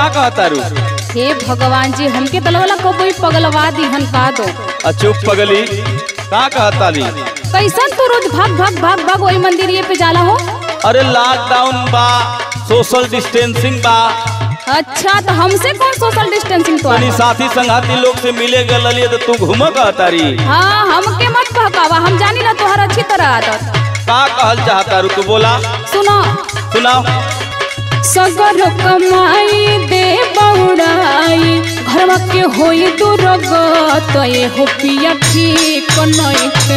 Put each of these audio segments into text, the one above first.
का कहतारू हे भगवान जी हमके तलवला कबई पगलवा दिहन का दो आ चुप पगली का कहताली कैसन तू रोज भाग भाग भाग भाग वही मंदिर पे जाला हो अरे लॉकडाउन बा सोशल डिस्टेंसिंग बा अच्छा तो हमसे कौन सोशल डिस्टेंसिंग तो तनी साथी संगाती लोग से मिले गलिए तो तू घूम कहतारी हाँ हमके मत बहकावा हम जानी ना तोहर अच्छी तरह आदत का कहल चाहतारू तू बोला सुनो सुनाओ सगर कमाई दे बौड़ाई घरवा के होई दुर्ग तो ये हो पिया ठीक नइखे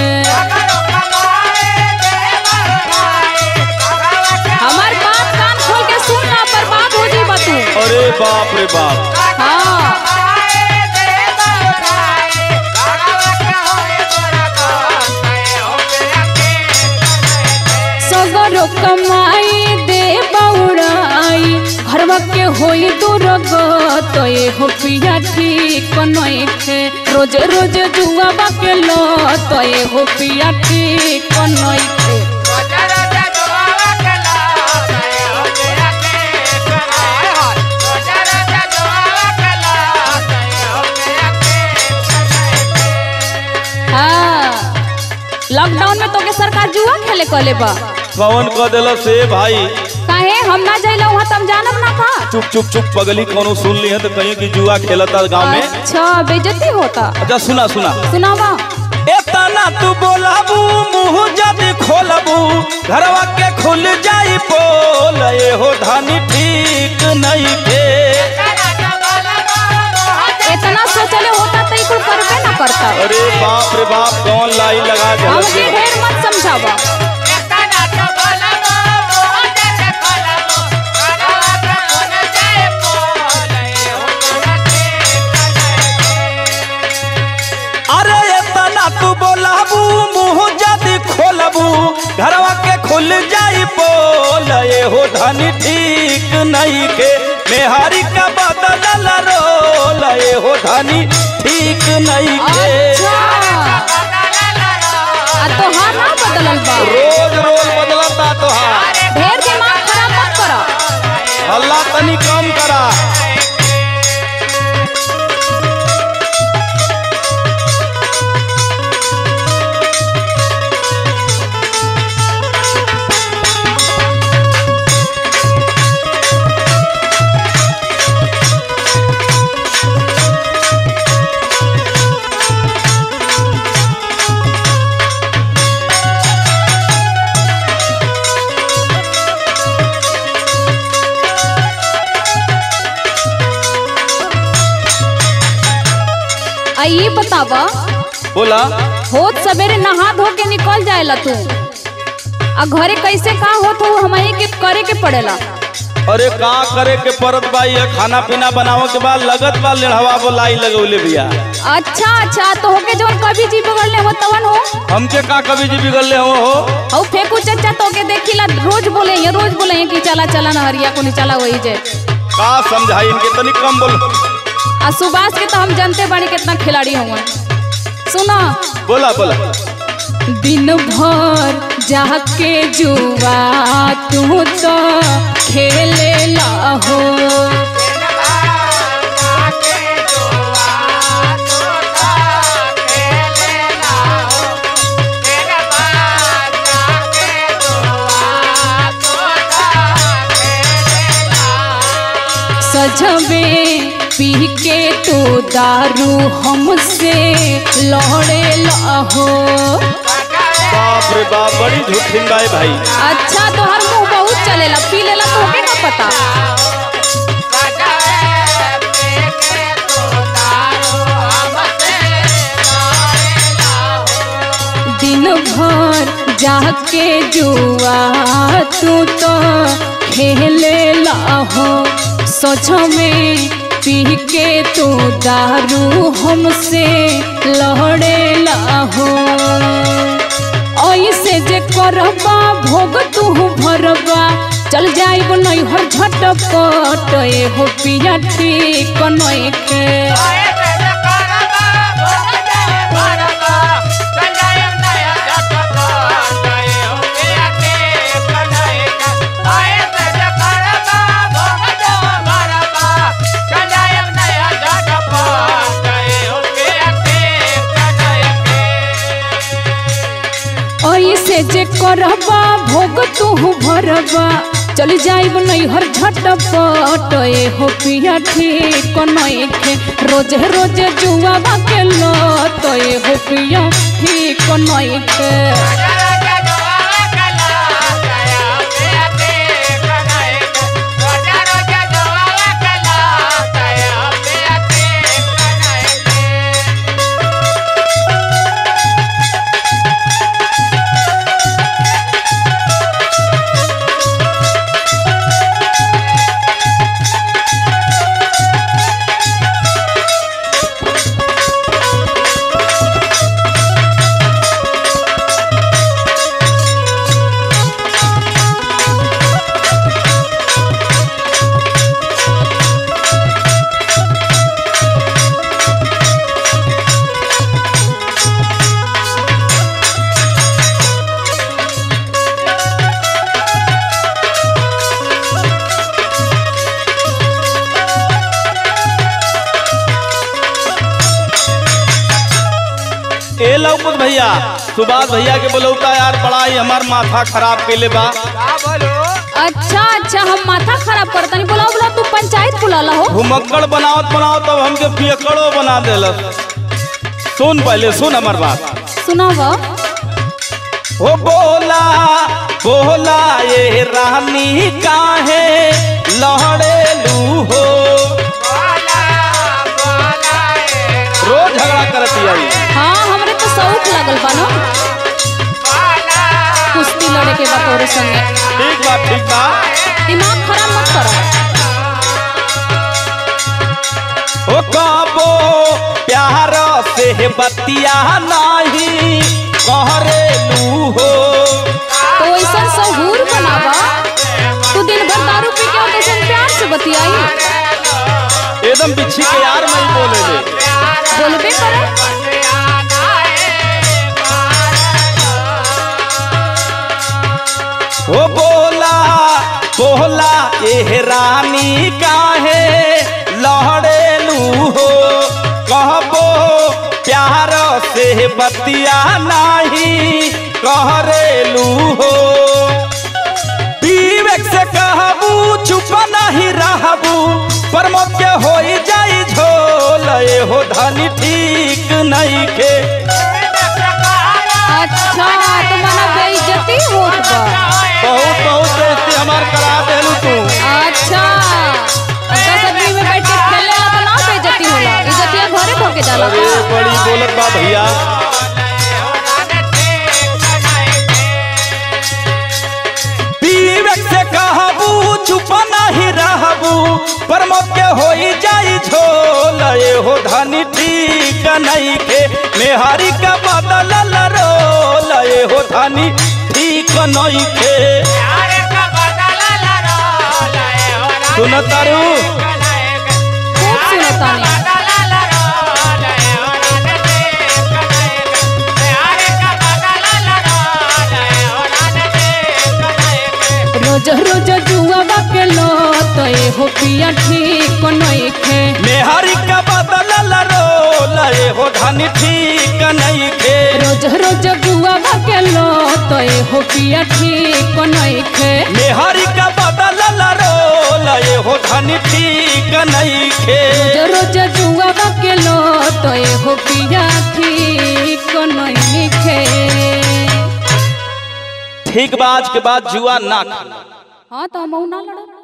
हमार बात कान खोल के सुन ना बर्बाद हो जी तू अरे बाप रे बाप हाँ सगर कमाई दे बौड़ाई घरवा के होई दुर्ग तो ये हो पिया ठीक नइखे रोज रोज जुआबा के लो तो ये हो पिया ठीक नइखे हाँ लॉकडाउन में तोके सरकार जुआ खेले कहले बा कौन कह दिल से भाई काहे हम ना जाइला वहाँ तम जानब ना का चुप चुप चुप पगली कोनो सुन ली है तो कहीं की जुआ खेलता गांव में अच्छा बेइज्जती होता अच्छा सुना सुना सुनावा एतना तू बोलाबू मुंह जदी खोलबू घरवा के खुल जाई पोल ये हो धानी ठीक नहीं के इतना सोचले होता तो कुल करबे ना करता अरे बाप रे बाप कौन लाई लगा हमके जल ढेर मत समझावा अरे एतना तू बोलाबू मुंह जदी खोलबू घरवा के खुल जाई पोल ये हो धानी ठीक नहीं के मेहारी का बदल रोल ये हो धानी ठीक नहीं के अच्छा आ तो हाँ ना बदलल बा रोज रोज बदलता तोहार ढेर दिमाग खराब मत करो हल्ला तनी कम करा आ ये बतावा बोला होत सवेरे नहा धो के निकल जाएला तू आ घरे कैसे का होत हो हमारे के करे के पड़ेला अरे का करे के परत बा ये खाना पीना बनावे के बाद लगत बा लेढ़वा बोलाई लगौले भैया अच्छा अच्छा तो होके जवन कभी जी बगलने हो तवन हो हमके का कभी जी बिगड़ले हो हो औ फेंकू चचा तो के देखिला रोज बोले ये रोज बोले ये कि चला चला ना हरिया को नहीं चला वही जे का समझाई इनके तनी कम बोलो आ सुभाष के तो हम जानते बानी कितना खिलाड़ी हुआ सुनो बोला बोला दिन भर जाके जुआ तू तो खेले हो सजबे पी के तू दारू हमसे लड़े हो बाप रे बाप बड़ी झूठिन बाई भाई अच्छा तो हर मुंह बहुत चलेला पी लेला तो होके का पता दिन भर जाके जुआ तू तो खेले हो सोच में पी के तू दारू हमसे लड़े हो ऐसे जे करबा भोग तू भरबा चल जाइब नैहर झटपट हो पिया ठीक नइखे ऐसे जे करबा भोग तू भरबा चल जाइब नैहर झटपट ए हो पिया ठीक नइखे रोज रोज जुआबा के लत ए हो पिया ठीक नइखे ए लौकुत भैया सुभाष भैया के बोलौता यार बड़ा ही हमार माथा खराब केले बा अच्छा अच्छा हम माथा खराब करतनी बोला बोला तू पंचायत बुलाला हो घुमक्कड़ बनावत बनावत तब हमके पियकड़ो बना देलस सुन पहले सुन हमार बात सुनाव हो बोला बोला ये रानी काहे लहड़ेलू हो रोज झगड़ा करती आई हाँ हमरे तो शौक लागल बा ना कुश्ती लड़े के बा तोरे संगे ठीक बा ठीक बा दिमाग खराब मत करो हो काबो प्यार से बतिया नहीं कहरेलू हो तो ऐसा सहूर बनावा तू दिन भर दारू पी के होते सन प्यार से बतियाई एकदम बिच्छी के यार नहीं बोले ले बोलबे करे हो बोला बोला ये रानी काहे लहड़ेलू हो कहबो प्यार से बतिया नहीं कहरेलू हो विवेक से कहबू चुप नहीं रहबू प्रमोद के हो जाई झोल ए हो धनी ठीक नहीं के अच्छा तो माना बेइज्जती होत बा बहुत बहुत बेइज्जती हमार करा देलू तू अच्छा दस आदमी में बैठ के खेले ला तो ना बेइज्जती होला इज्जतिया घरे धोके जाला अरे बड़ी बोलत बा भैया विवेक से कहबू चुप नहीं रहबू प्रमोद के हो जाई झोल ए हो धनी ठीक नहीं के मेहारी का बदल रोल ए हो धनी ठीक नहीं के सुनतारू खूब सुनतानी रोज रोज जुआ के लो तो ए हो पिया ठीक नइखे मेहारी का बदल रोल ए हो धनी ठीक नहीं के रोज रोज जुआ के लो तो ए हो पिया ठीक नइखे मेहरी का बदल रोल ये हो धनी ठीक नहीं खे रोज रोज जुआ के लो तो ए हो पिया ठीक नइखे ठीक बा आज के बाद जुआ ना खेला हाँ तो हम ना लड़ब